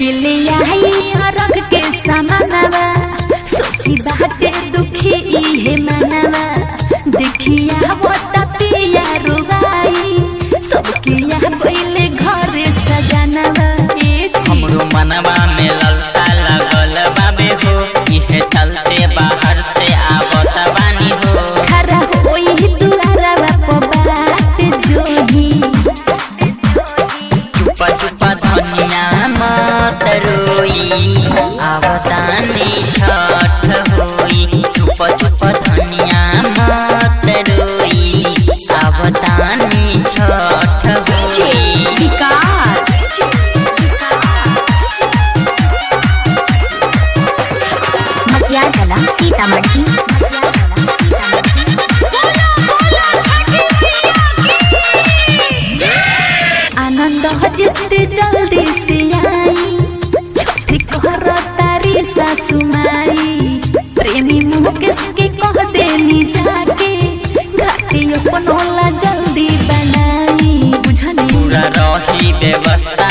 लेके ले आई अरग के सामानवा सोची बाटे दुखी इहे मनवा देखिया वो तपिया रुबाई सबके यहाँ कोइले घरे सजनवा ए छी हमरो मनवा में ललसा लगल बाबे हो इहे चलते बाहर से आवत बानी हो खरा होई दुआरा बात जोही चुपा चुपा धनिया मत रोई आवतानी छठ होई चुपा चुपा धनिया मत रोई आवतानी छठ होई विकास मटियार कला सीतामढ़ी आनंद जितते जल्दी से आई छोटी कहर तारी सासु माई प्रेमी मुकेश के कह देनी जाके घाटे अपन होला जल्दी बनाई बुझनी पूरा रही व्यवस्था